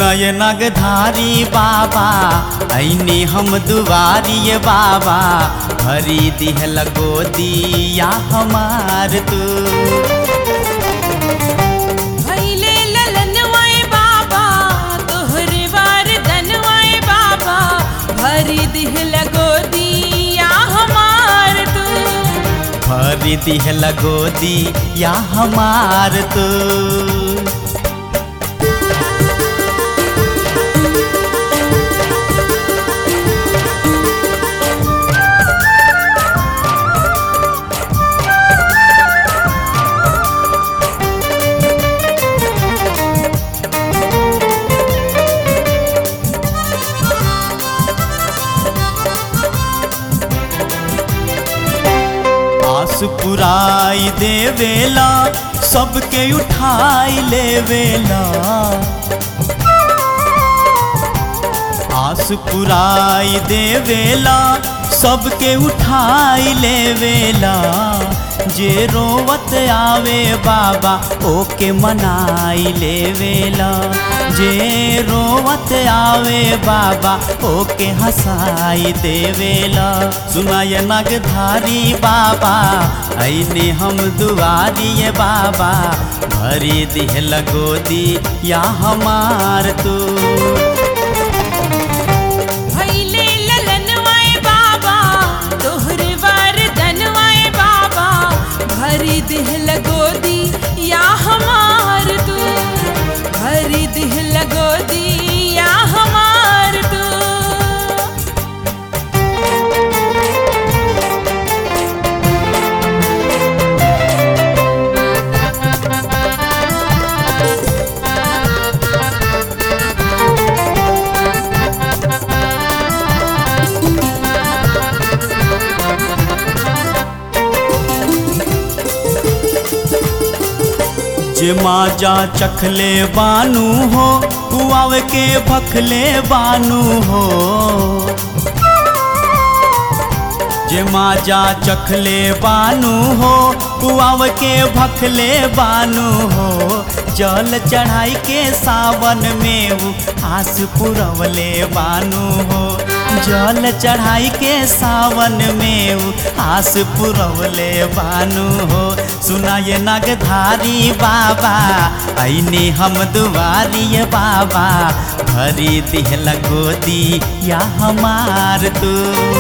सुनय नगधारी बाबा ऐने हम दुआरिय बाबा भरी दिहल गोदिया हमार तू भैले ललनवाए बाबा तोहरे वार दनवाए बाबा भरी दिह लगो दिया हमार तू भरी दिहल गोदिया हमार तू आस पुराई देवेला सबके उठाई लेवेला आस पुराई देवेला सबके उठाई लेवेला जे रोवत आवे बाबा ओके मनाई लेवेला जे रोवत आवे बाबा ओके हंसाई देवेला सुनाय नगधारी बाबा ऐने हम दुआरिय बाबा भरी दिहल गोदी या हमार तू भैले ललनवाए बाबा तोहरे वार दनवाए बाबा भरी दिह लगो दिया हमार तू भरी दिह लगो दिया हमार तू जे माजा चखले बानू हो कुआव के भखले बानू हो जे माजा चखले बानू हो कुआव के भखले बानू हो जल चढ़ाई के सावन में उ आस पुरवले बानू हो जल चढ़ाई के सावन में उ आस पुरवले बानू हो सुनाय नगधारी बाबा ऐने हम दुआरिय बाबा भरी दिहल गोदी या हमार तू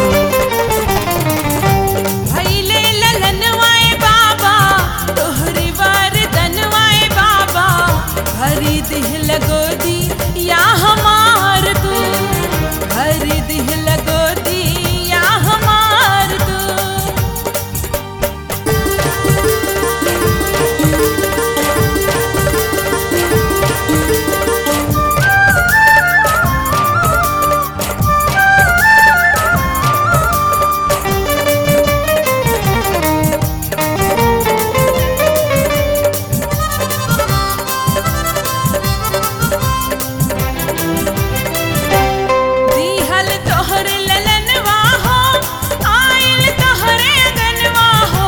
भैले ललनवाए बाबा तोहरे वार दनवाए बाबा भरी दिह लगो दिया हमार तू भरी दिह लगो दिया हमार तू दिहल तोहर ललनवा हो आइल तोहरे गनवा हो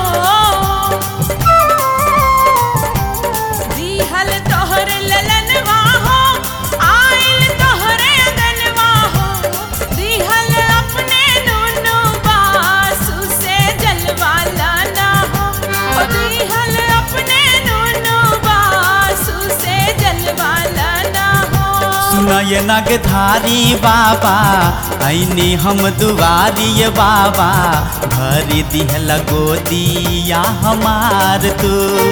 दिहल तोहर ललनवा हो आइल तोहरे गनवा हो दिहल अपने नुनु बासु से जलवा लाना हो ओ दिहल अपने नुनु बासु से जलवा लाना हो सुनय नगधारी बाबा ऐने हम दुआरिय बाबा भरी दिहल गोदिया हमार तू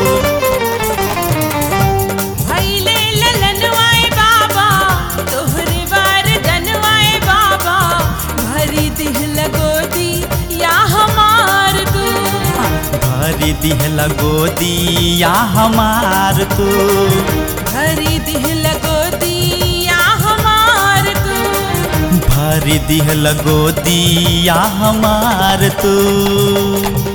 भैले ललनवाए बाबा तोहरे वार दनवाए बाबा भरी दिह लगो दिया हमार तू भरी दिहल गोदिया हमार तू भरी दिह लगो दिया हमार तू भरी दिहल गोदिया हमार तू